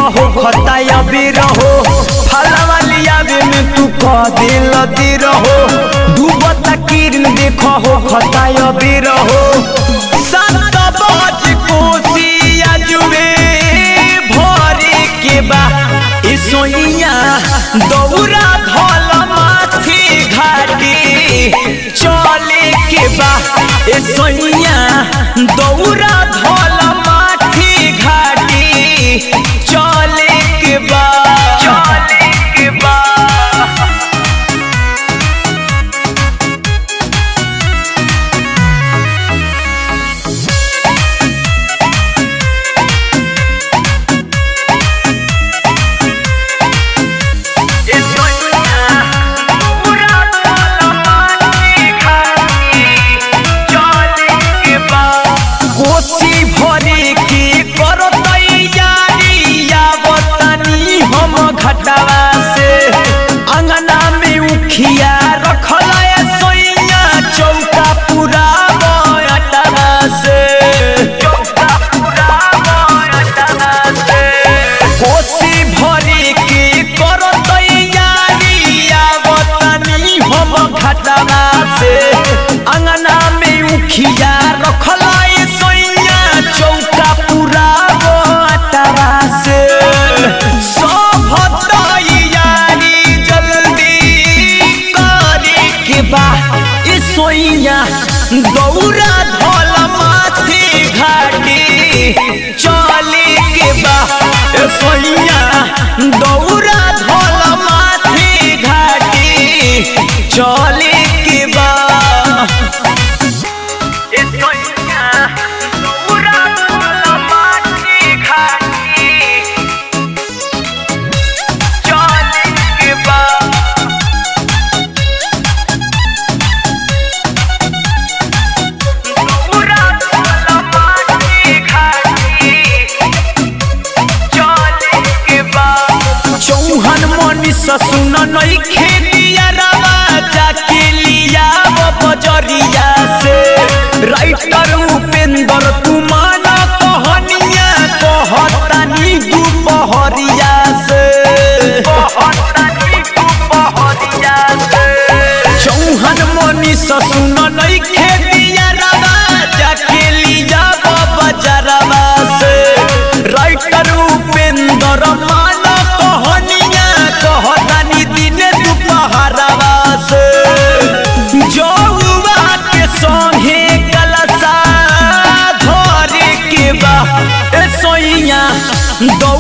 देखो खता अभी रहो फलवा लियावे में तू कह दिल दी रहो डूबता किरण देखो हो खता अभी रहो सात बज कोसिया जुए भरे के बा ए सोइया दौरा धल माथी घाटी चले के बा ए सोइया दौरा धल माथी घाटी चले के बा चले के बा कोसी भरे के करो तैयारी आवतनी हम घटवा से अंगना में उखिया रखल है सोइया चौका पूरा बटवा से चौका पूरा बटवा से कोसी भरे के करो तैयारी आवतनी हम घटवा से अंगना में उखिया रखल है सोइया चौका पूरा बटवा से सब तैयारी जल्दी करे के बा ए सोइया दौरा धल माथे घाटी चले के बा ए सोइया दौरा धल माथे घाटी चले के बा ए सोइया दौरा धल माथे घाटी चले के बा चौहन मनीष सुन नई खेतिया रवा जाके लिया वो बजरिया से राइटर उपेंद्र तू माना कहनिया कहतानी दुपहरिया से कहतानी दुपहरिया से चौहन मनीष सुन नई खेतिया रवा जाके लिया वो बजरवा से राइटर उपेंद्र मान कहनिया कहतानी दिन दुपहरवा से जौआ के संगे कलसा धरे के बा ए सोइया दौ